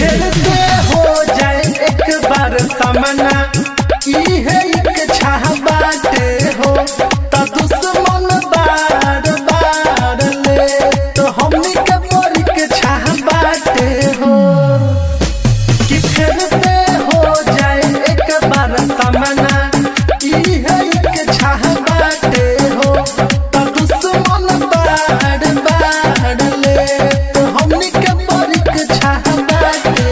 फिर से हो जाए एक बार सामना इहे इच्छा बाटे हो त दुश्मन बार बार ले तो हमनी के परीक्षा बाटे हो कि फिर से हो जाए एक बार सामना इहे इच्छा बाटे हो त दुश्मन बार बार ले तो हमनी के परीक्षा बाटे